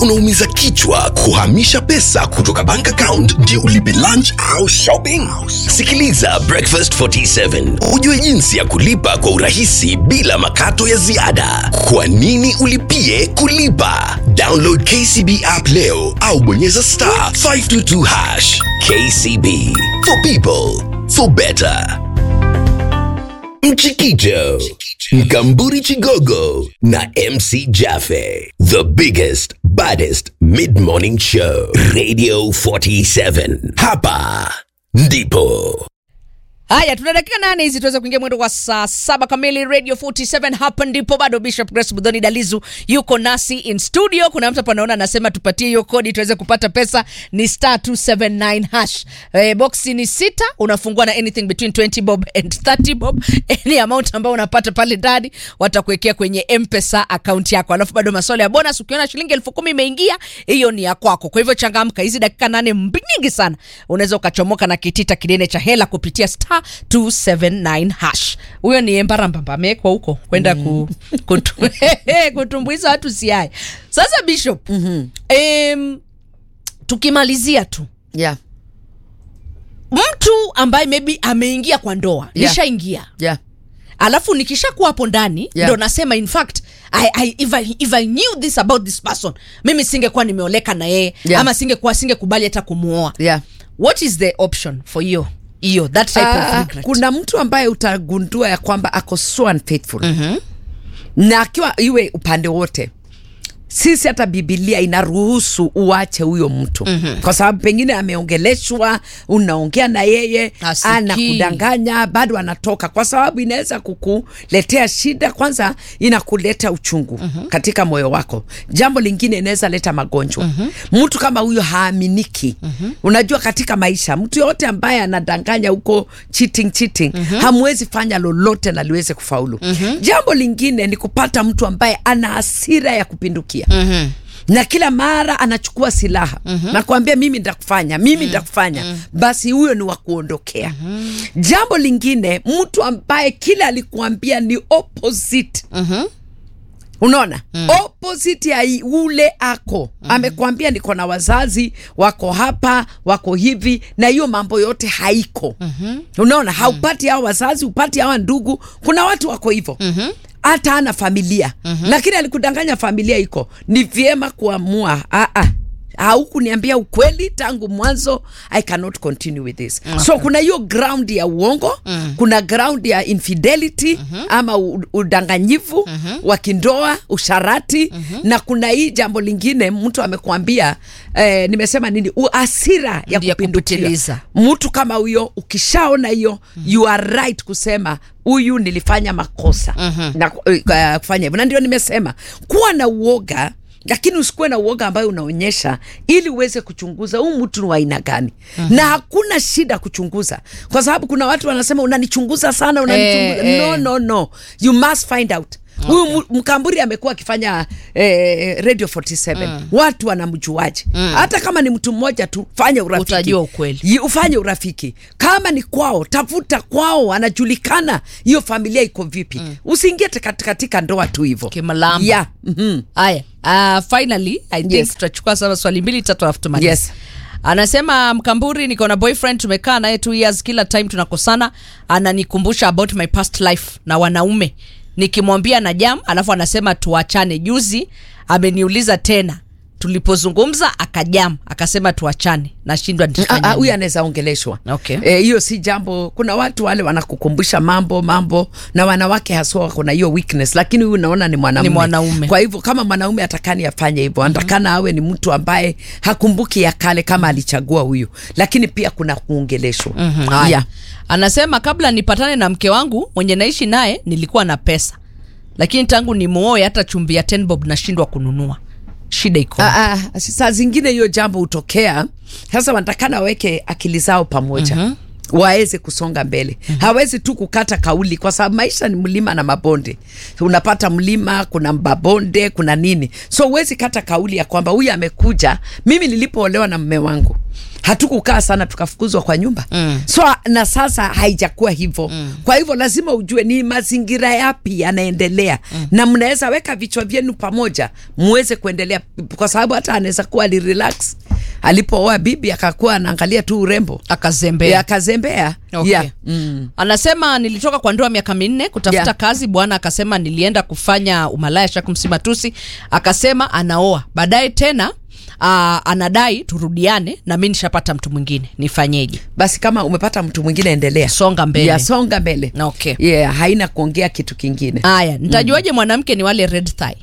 unaumiza kichwa kuhamisha pesa kutoka bank account ndio ulipe lunch au shopping? Sikiliza Breakfast 47 ujue jinsi ya kulipa kwa urahisi bila makato ya ziada. Kwa nini ulipie kulipa? Download KCB app leo au bonyeza star 522 hash. KCB for people for better. Mchikicho, Mkamburi Chigogo na MC Jaffe. The biggest, baddest mid-morning show. Radio 47. Hapa ndipo. haya tuna dakika nane hizi tuweze kuingia mwendo wa saa saba kamili radio 47 hapa ndipo bado bishop grace budhoni dalizu yuko nasi in studio kuna mtu hapa anaona anasema tupatie hiyo kodi tuweze kupata pesa ni star 279 hash eh, boxi ni sita unafungua na anything between 20 bob and 30 bob any amount ambayo unapata pale ndani watakuwekea kwenye mpesa akaunti yako alafu bado maswala ya bonus ukiona shilingi elfu kumi imeingia hiyo ni ya kwako kwa hivyo changamka hizi dakika nane mbi- nyingi sana unaweza ukachomoka na kitita kinene cha hela kupitia star 279 hash huyo ni embarambamba amewekwa huko kwenda ku, kutu, kutumbuiza watu siaye sasa bishop mm-hmm. em, tukimalizia tu yeah, mtu ambaye maybe ameingia kwa ndoa Yeah. nishaingia yeah. alafu nikishakuwa hapo ndani Yeah. ndo nasema in fact I, I, if, I, if I knew this about this person mimi singekuwa nimeoleka na yeye Yeah. ama singekuwa singekubali hata kumuoa Yeah. what is the option for hiyo hiyo that type of Ah, regret kuna mtu ambaye utagundua ya kwamba ako so unfaithful mm-hmm. na akiwa iwe upande wote sisi hata bibilia inaruhusu uache huyo mtu mm-hmm. kwa sababu pengine ameongeleshwa unaongea na yeye Hasikii. anakudanganya bado anatoka kwa sababu inaweza kukuletea shida kwanza inakuleta uchungu mm-hmm. katika moyo wako jambo lingine inaweza leta magonjwa mm-hmm. mtu kama huyo haaminiki mm-hmm. unajua katika maisha mtu yoyote ambaye anadanganya huko cheating cheating mm-hmm. hamwezi fanya lolote na liweze kufaulu mm-hmm. jambo lingine ni kupata mtu ambaye ana hasira ya kupindukia mm-hmm. na kila mara anachukua silaha mm-hmm. na kuambia mimi nitakufanya mimi nitakufanya mm-hmm. basi huyo ni wa kuondokea mm-hmm. jambo lingine mtu ambaye kila alikuambia ni opposite Mm-hmm. unaona mm. opposite ya i- ule ako mm. amekwambia niko na wazazi wako hapa wako hivi na hiyo mambo yote haiko mm-hmm. unaona haupati hao wazazi upati hawa ndugu kuna watu wako hivyo mm-hmm hata ana familia mm-hmm. lakini alikudanganya familia iko ni vyema kuamua ah, ah haukuniambia ukweli tangu mwanzo i cannot continue with this okay. so kuna hiyo ground ya uongo mm. kuna ground ya infidelity mm-hmm. ama u- udanganyifu mm-hmm. wa kindoa usharati mm-hmm. na kuna hii jambo lingine mtu amekwambia eh, nimesema nini asira ya Ya kupindukia kupitiliza. mtu kama huyo ukishaona hiyo mm-hmm. you are right kusema huyu nilifanya makosa mm-hmm. na uh, kufanya hivyo na ndio nimesema kuwa na uoga lakini usikuwe na uoga ambayo unaonyesha ili uweze kuchunguza huu mtu ni wa aina gani mm-hmm. na hakuna shida kuchunguza kwa sababu kuna watu wanasema unanichunguza sana unanichunguza Eh, no eh. no no you must find out huyu okay. mkamburi amekuwa akifanya eh, radio 47 mm. watu wanamjuaje mm. hata kama ni mtu mmoja tu fanya urafiki Utajua ukweli. Yi- ufanye urafiki kama ni kwao tafuta kwao anajulikana hiyo familia iko vipi mm. usiingie tika- katika ndoa tu hivo Kimalamba. yeah. mm-hmm. haya uh, finally i think Yes. tutachukua sasa swali mbili tatu alafu tumalize Yes. anasema mkamburi niko na boyfriend tumekaa naye two years kila time tunakosana ananikumbusha about my past life na wanaume nikimwambia na jam alafu anasema tuachane juzi ameniuliza tena tulipozungumza akajam akasema tuachane nashindwa Ah, nitafanya ah, huyu nini. anaweza ongeleshwa Okay. Eh, hiyo si jambo kuna watu wale wanakukumbusha mambo mambo na wanawake haswa wako na hiyo weakness lakini huyu naona ni mwanaume Ni mwanaume. kwa hivyo kama mwanaume atakani afanye hivyo anatakana awe ni mtu ambaye hakumbuki ya kale kama alichagua huyu lakini pia kuna kuongeleshwa Mhm, haya. yeah. anasema kabla nipatane na mke wangu mwenye naishi naye nilikuwa na pesa lakini tangu nimuoe hata chumvi ya 10 bob nashindwa kununua shida iko Ah, ah, saa zingine hiyo jambo hutokea sasa wanatakana waweke akili zao pamoja mm-hmm. waweze kusonga mbele mm-hmm. hawezi tu kukata kauli kwa sababu maisha ni mlima na mabonde unapata mlima kuna mabonde kuna nini so huwezi kata kauli ya kwamba huyu amekuja mimi nilipoolewa na mme wangu hatukukaa sana tukafukuzwa kwa nyumba mm. so na sasa haijakuwa hivyo mm. kwa hivyo lazima ujue ni mazingira yapi yanaendelea mm. na mnaweza weka vichwa vyenu pamoja muweze kuendelea kwa sababu hata anaweza kuwa alirelax alipooa bibi akakuwa anaangalia tu urembo akazembea yeah, akazembea Okay. yeah. mm. anasema nilitoka kwa ndoa miaka minne kutafuta Yeah. kazi bwana akasema nilienda kufanya umalaya shakumsimatusi akasema anaoa baadaye tena uh, anadai turudiane na mi nishapata mtu mwingine nifanyeje basi kama umepata mtu mwingine endelea songa mbele yeah, songa mbele Okay. yeah, haina kuongea kitu kingine haya nitajuaje mwanamke ni wale red thigh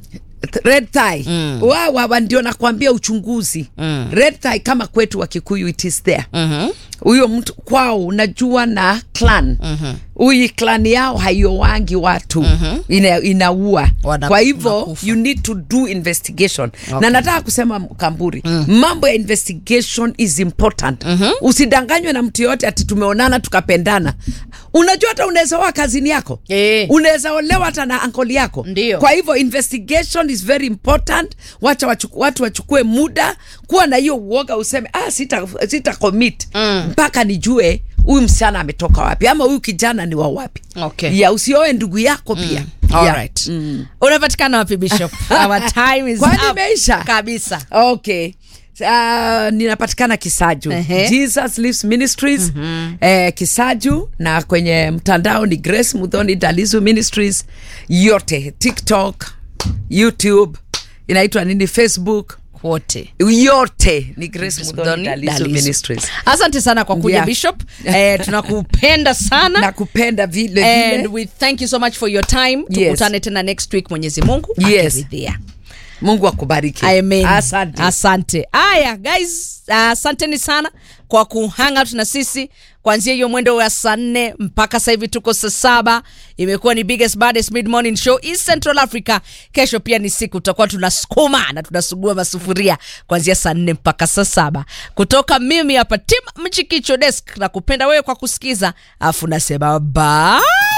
red tie mm. wawa ndio nakwambia uchunguzi mm. red tie kama kwetu wa kikuyu it is there Mhm. huyo mtu kwao unajua na clan huyu mm-hmm. clan yao haiowangi watu mm-hmm. ina, inaua Wana- kwa hivyo wanakufa. you need to do investigation Okay. na nataka kusema kamburi mm. mambo ya investigation is important mm-hmm. usidanganywe na mtu yoyote ati tumeonana tukapendana unajua hata unaweza oa kazini yako Eh. unaweza olewa hata na ankoli yako Ndio. kwa hivyo investigation is very important wacha wachuku, watu wachukue muda kuwa na hiyo uoga useme ah, sita, sita commit mpaka nijue huyu msichana ametoka wapi ama huyu kijana ni wa wapi Okay. ya usioe ndugu yako pia All Yeah. right. unapatikana wapi bishop our time is Kwani up. imeisha? kabisa okay Uh, ninapatikana kisaju Ehe. jesus lives ministries mm-hmm. eh, kisaju na kwenye mtandao ni grace mudhoni dalizu ministries yote tiktok youtube inaitwa nini facebook wote yote ni grace Grace mudhoni Muthoni dalizu Dalizu. ministries asante sana kwa kuja Yeah. bishop eh, tunakupenda sana nakupenda vile and vile we thank you so much for your time Yes. tukutane tena next week mwenyezi mungu Yes. akiridhia mungu akubariki Amen. asante asante haya guys asanteni sana kwa kuhang out na sisi kuanzia hiyo mwendo wa saa nne mpaka sasa hivi tuko saa saba imekuwa ni biggest baddest mid morning show East Central Africa kesho pia ni siku tutakuwa tunasukuma na tunasugua masufuria kuanzia saa nne mpaka saa saba kutoka mimi hapa tim mchikicho desk na kupenda wewe kwa kusikiza afu nasema bye